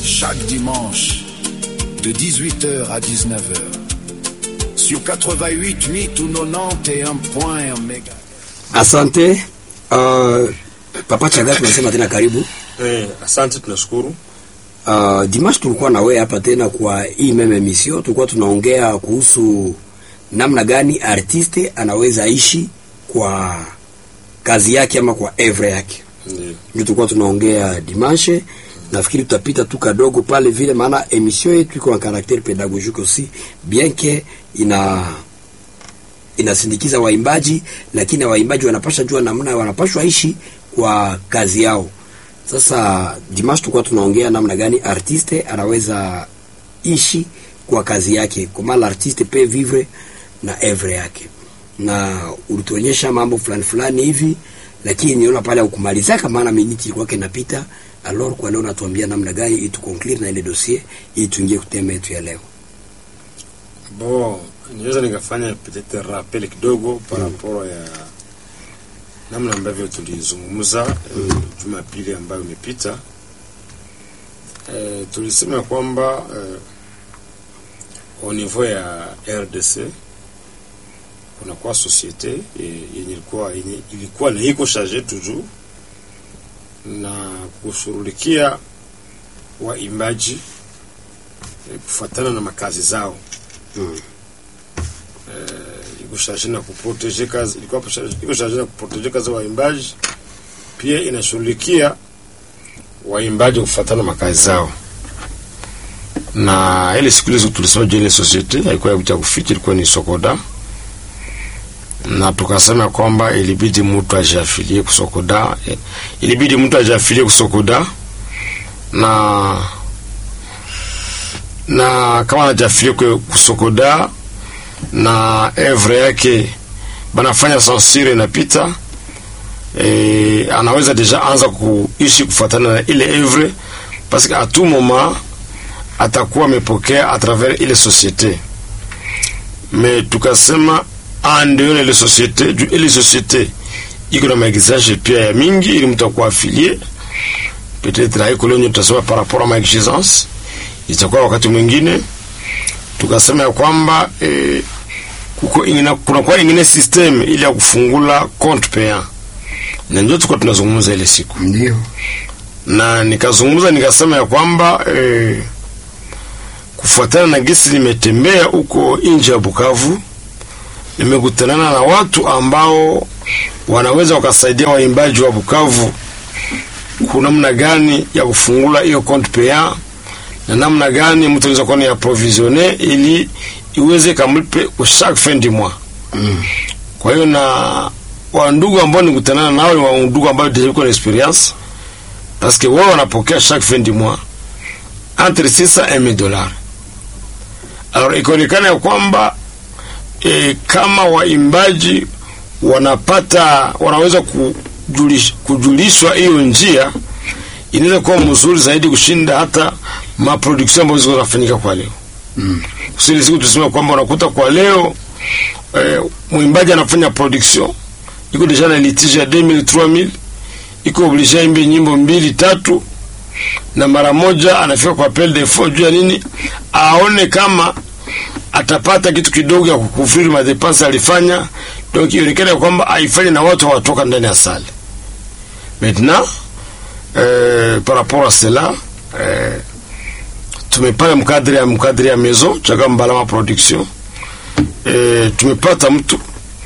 chaque dimanche de 18h à 19h sur 88 8 ou 91.1 méga. Asante uh, Papa Chaga, tunasema tena karibu. Eh, asante tunashukuru. Uh, Dimash tulikuwa na wewe hapa tena kwa hii meme emission, tulikuwa tunaongea kuhusu namna gani artiste anaweza ishi kwa kazi yake ama kwa evre yake. Ndiyo. Ndio tulikuwa tunaongea dimanche. Nafikiri tutapita tu kadogo pale vile, maana emission yetu iko na caractère pédagogique aussi bien que ina inasindikiza waimbaji, lakini waimbaji wanapasha jua namna wanapashwa ishi kwa kazi yao. Sasa Dimash tulikuwa tunaongea namna gani artiste anaweza ishi kwa kazi yake, comment l'artiste peut vivre na evre yake, na ulituonyesha mambo fulani fulani hivi, lakini niona pale ukumalizaka, maana miniti ilikuwa kinapita. Alors kwa leo natuambia namna gani ili tu conclure na ile dossier ili tuingie kutema yetu ya leo. Bon, niweza nikafanya peut-être rappel kidogo par rapport ya namna ambavyo tulizungumza eh, Jumapili ambayo imepita. Eh, tulisema kwamba eh, au niveau ya RDC kunakuwa societe eh, yenye ilikuwa yenye ilikuwa na iko charge toujours na kushughulikia waimbaji eh, kufuatana na makazi zao Mm. iko charge na kuproteje kazi ilikuwa hapo charge- iko charge na kuproteje kazi za waimbaji, pia inashughulikia waimbaji kufuatana na makazi zao. Na ile siku hizo tulisema je, ile societe haikuwa ya kuficha, ilikuwa ni Sokoda, na tukasema kwamba ilibidi mtu ajiafilie kusokoda, eh, ilibidi mtu ajiafilie kusokoda na na kama anajiafilie ku- kusokoda na evre yake banafanya censure inapita e, anaweza deja anza kuishi kufuatana na ile evre parce que à tout moment atakuwa amepokea à travers ile société mais tukasema en dehors ya ile société juu ile société iko na maexigence pia ya mingi ili mtu akuwa affilié peut-être haiko leo tutasema par rapport à maexigence itakuwa wakati mwingine tukasema ya kwamba eh, kuko ingine kunakuwa ingine system ili ya kufungula compte payant, na ndio tulikuwa tunazungumza ile siku, Ndio. na nikazungumza nikasema ya kwamba eh, kufuatana na gisi nimetembea huko nje ya Bukavu, nimekutanana na watu ambao wanaweza wakasaidia waimbaji wa Bukavu kuna namna gani ya kufungula hiyo compte payant na namna gani mtu anaweza kuwa ni approvisionne ili iweze kamlipe kwa chaque fin du mois. Mm. Kwa hiyo na wandugu ambao nikutanana nao ni wandugu ambao deja iko na experience parce que wao wanapokea chaque fin du mois entre 600 et 1000 dollars. Alors ikaonekana ya kwamba e, kama waimbaji wanapata wanaweza kujulish, kujulishwa hiyo njia inaweza kuwa mzuri zaidi kushinda hata maproduction ambazo ziko zinafanyika kwa leo. Mm. Kusili siku tuseme kwamba unakuta kwa leo eh, mwimbaji anafanya production iko deja na litige ya 2000 3000 iko oblige imbe nyimbo mbili tatu na mara moja anafika kwa appel de faux juu ya nini aone kama atapata kitu kidogo ya kukufiri madepense alifanya donc ionekana kwamba aifanye na watu hawatoka ndani ya sale maintenant euh, par rapport à cela euh, tumepata mkadri ya mkadri ya maison chaka mbalama production e, tumepata mtu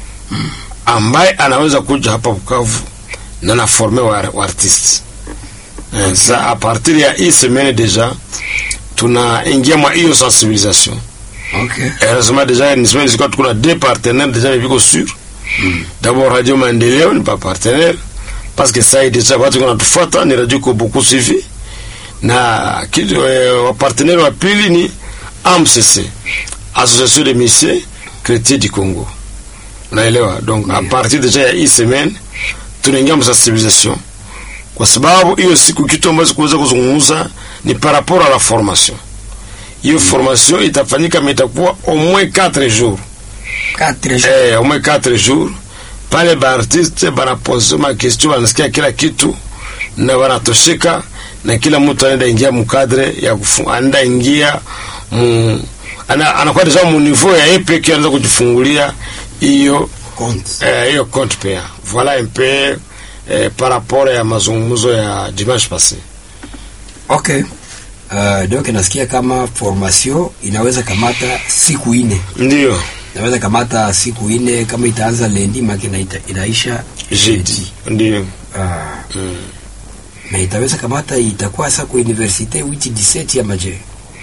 ambaye anaweza kuja hapa Bukavu na na forme wa, wa artiste e, sa a partir ya hii semaine deja tunaingia mwa hiyo sensibilisation Okay. heureusement deja ni semaine zilikuwa tuko na deux partenaires deja viko sur d'abord Radio Maendeleo ni pas partenaire parce que ça deja watu wanatufuata ni radio ko beaucoup suivi na kitu eh, wa partenaire wa pili ni AMCC Association des Missions Chrétiens du Congo unaelewa donc a partir deja ya hii semaine tunaingia msensibilisation kwa sababu hiyo siku kitu ambacho kuweza kuzungumza ni par rapport à la formation hiyo formation itafanyika mais itakuwa au moins 4 jours Quatre jours. eh, au moins 4 jours pale baartiste banapose ma question banasikia kila kitu na wanatosheka na kila mtu anaenda ingia mkadre ya kufu, anaenda ingia mu, ana, anakuwa deja mu niveau ya yeye peke anaweza kujifungulia hiyo Compte. eh, hiyo compte paya voilà un peu eh, par rapport ya mazungumzo ya dimanche passé Okay. Uh, donc nasikia kama formation inaweza kamata siku ine, ndio inaweza kamata siku ine kama itaanza lendi maki na ita, inaisha jeudi ndio Ah. Na itaweza kamata itakuwa sa ku universite witi 17 ya maje.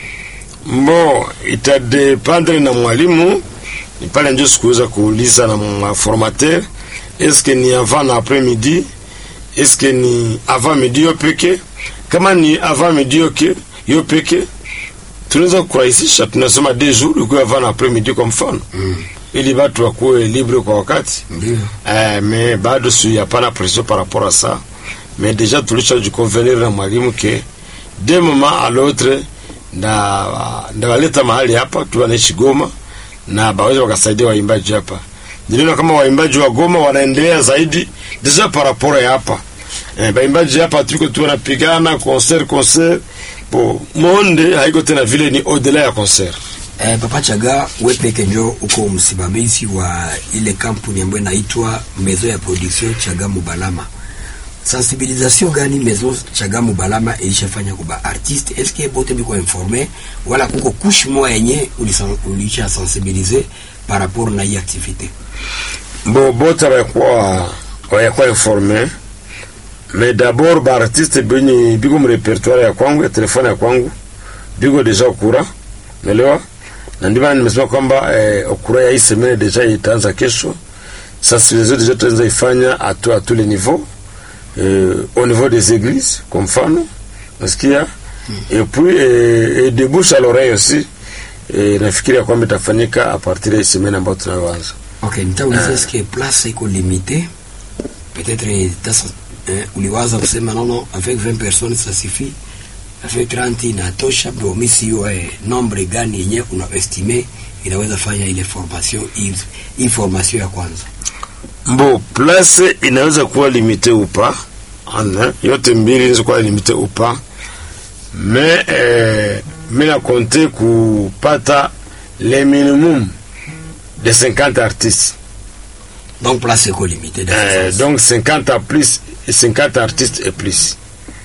Mbo itadependre na mwalimu, ni pale ndio sikuweza kuuliza na maformateur, eske ni avant na après midi, eske ni avant midi yo peke. Kama ni avant midi yoke yo peke, tunaweza kurahisisha, tunasema deux jours ikuwe avant na après midi kwa mfano Mm. ili watu wakuwe libre kwa wakati Ndio. eh, mais bado si hapana pression par rapport à ça mais déjà tulishajiconvenir na mwalimu ke de moment à l'autre nda ndawaleta mahali hapa tu wanaishi Goma na baweza wakasaidia waimbaji hapa. Niliona kama waimbaji wa Goma wanaendelea zaidi deja par rapport ya hapa eh, baimbaji hapa tuko tu wanapigana concert concert bo monde haiko tena vile, ni au-delà ya concert. Eh, Papa Chaga, we peke njo uko msimamizi wa ile kampuni ambayo inaitwa Maison ya Production Chaga Mubalama. Sensibilisation gani Maison Chaga Mubalama ilishafanya kwa ba artiste? Est-ce que bote biko informé wala kuko couche moja yenye ulisan- ulisha sensibiliser par rapport na hii activité? Bo bote bayakuwa bayakuwa informe mais d'abord ba artiste benye biko mu repertoire ya kwangu ya telefone ya kwangu biko deja okura umeelewa, na ndio maana nimesema kwamba eh, okura ya hii semaine deja itaanza kesho. Sensibilisation deja tutaanza ifanya à tous à tous les niveaux euh, au niveau des églises kwa mfano nasikia et puis eh, et de bouche à l'oreille aussi eh, nafikiria kwamba itafanyika a partir ya hii semaine ambayo tunayoanza. Okay, nitauliza est-ce que place iko limitée? Peut-être tasa eh, uliwaza kusema nono avec 20 personnes ça suffit. Avec 30 inatosha, bro, mimi sio eh, nombre gani yenye unaestime inaweza fanya ile formation hii hii formation ya kwanza. Mbo place inaweza kuwa limite upa ana yote mbili inaweza kuwa limite upa me eh, mi na konte kupata le minimum de 50 artistes Donc place iko limitée dans eh, ce sens. donc 50 à plus et 50 artistes et plus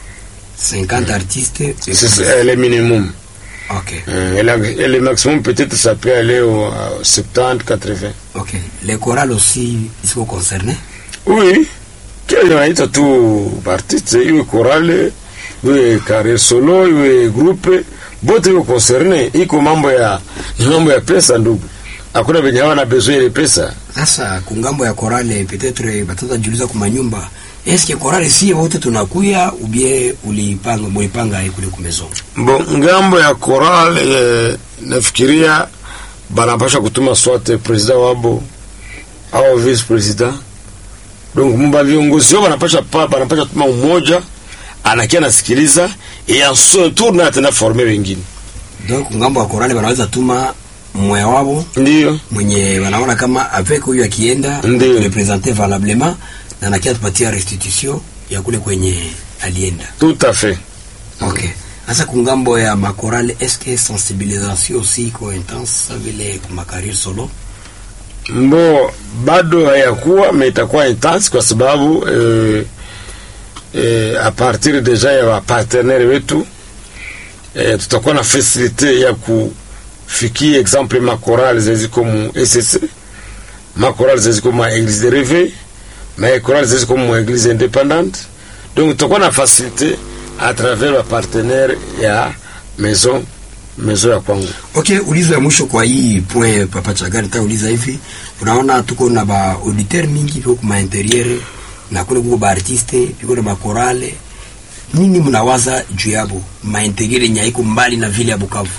50 artistes. et c'est plus. euh, le minimum OK. Euh, et, la- et le maximum peut-être ça peut aller au à 70 80 OK. Les chorales aussi ils sont concernés. Oui, kile wanaita tu artiste iwe korale iwe career solo iwe grupe bote iko concerne, iko mambo ya ni mambo ya pesa ndugu, hakuna venye hawana besoin ile pesa. Sasa kungambo ya korale peut-être batata jiuliza kwa nyumba. Est-ce que korale si wote tunakuya ou bien ulipanga mulipanga kule kumezo? Bo ngambo ya koral eh, nafikiria banapasha kutuma swate president wabo au vice president, donc mba viongozi wao banapasha pa banapasha tuma umoja anakia nasikiliza et en son tour na tena former wengine, Donc ngambo ya korale wanaweza tuma mmoja wao ndio mwenye wanaona kama avec huyu akienda Ndiyo. representer valablement na nakia tupatia restitution ya kule kwenye alienda. tout à fait. Okay. Sasa kungambo ya makorale est-ce que sensibilisation aussi iko intense vile kuma career solo? Mbo bado hayakuwa me itakuwa intense kwa sababu eh, eh, a partir deja ya wapartenere wetu eh, tutakuwa na fasilite ya kufikia exemple makorale zeziko mu ECC makorale zeziko mu eglise de réveil makorale zeziko mu eglise indépendante donc tutakuwa na fasilite à travers wapartenere ya maison maison ya kwangu Okay, ulizo ya mwisho kwa hii point Papa Chagari nitauliza hivi. Unaona tuko na ba auditeur mingi piko kuma interieur na kule kuko ba artiste piko na makorale. Nini mnawaza juu yabo? Ma interieur yenye iko mbali na vile ya Bukavu.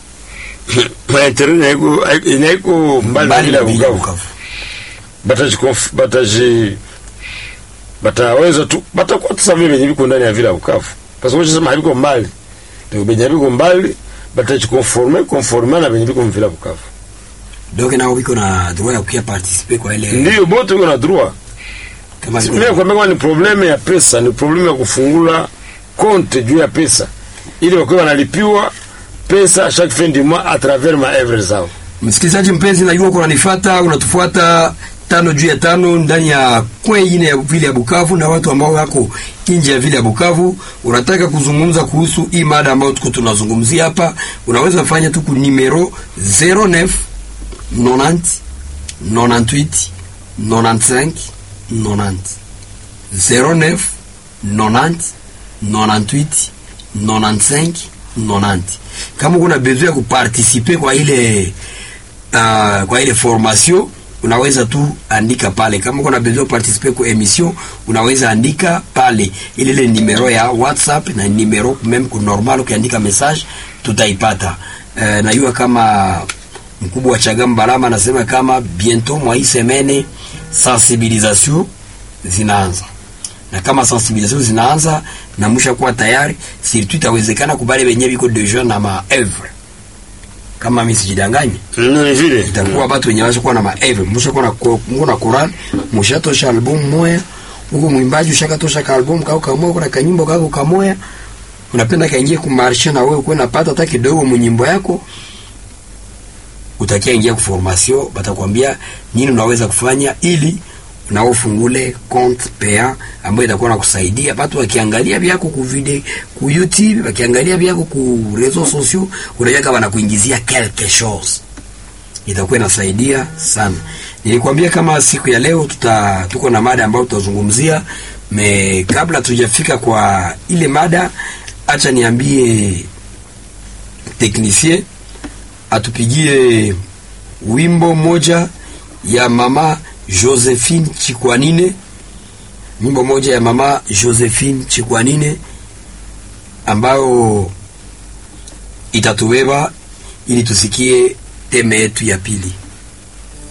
maentere inaiko mbali na vile ya vile ya Bukavu bataji bataji bataweza tu batakuwa tu savi venye viko ndani ya vile ya Bukavu parce que sema haviko mbali ndio venye viko mbali bataji conforme conforme na venye viko vile ya Bukavu Donc nao biko na droit ya kuya participer kwa ile ndio bote wiko na droit kama mimi kwa mimi ni probleme ya pesa ni probleme ya kufungula compte juu ya pesa ili wakiwa wanalipiwa pesa chaque fin du mois à travers maevre zao. Msikilizaji mpenzi, najua uko unanifuata, unatufuata tano juu ya tano ndani ya kwe ine ya vile ya Bukavu na watu ambao wako nje ya vile ya Bukavu. Unataka kuzungumza kuhusu hii mada ambayo tuko tunazungumzia hapa, unaweza fanya tu ku numero 09 90 98 95 90 09 90 98 95 90. Kama kuna besoin ya kuparticiper kwa ile uh, kwa ile formation unaweza tu andika pale. Kama kuna besoin participer kwa emission unaweza andika pale, ile ile numero ya WhatsApp na numero meme ku normal, ukiandika message tutaipata. Uh, najua kama mkubwa wa Chagam Balama anasema kama bientôt mwa hii semene sensibilisation zinaanza na kama sensibilisation zinaanza na musha kuwa tayari, surtout itawezekana kubale benye biko deja na maevre kama mimi sijidanganye Ni vile itakuwa batu wenye washa kuwa na maeve musha kuwa na ko- mungu na Quran musha tosha album moya huko mwimbaji ushaka tosha ka album kako kamoya kuna kanyimbo kako kamoya unapenda kaingie kumarsha na wewe kwenda pata hata kidogo munyimbo yako utakia ingia ku formation batakwambia nini unaweza kufanya ili nao ufungule compte paya ambayo itakuwa nakusaidia watu wakiangalia vyako ku video ku YouTube wakiangalia vyako ku réseaux sociaux unajua kama wanakuingizia quelque chose itakuwa inasaidia sana. Nilikwambia kama siku ya leo tuta tuko na mada ambayo tutazungumzia me, kabla tujafika kwa ile mada, acha niambie teknisie atupigie wimbo moja ya mama Josephine Chikwanine, wimbo moja ya mama Josephine Chikwanine ambayo itatubeba ili tusikie teme yetu ya pili.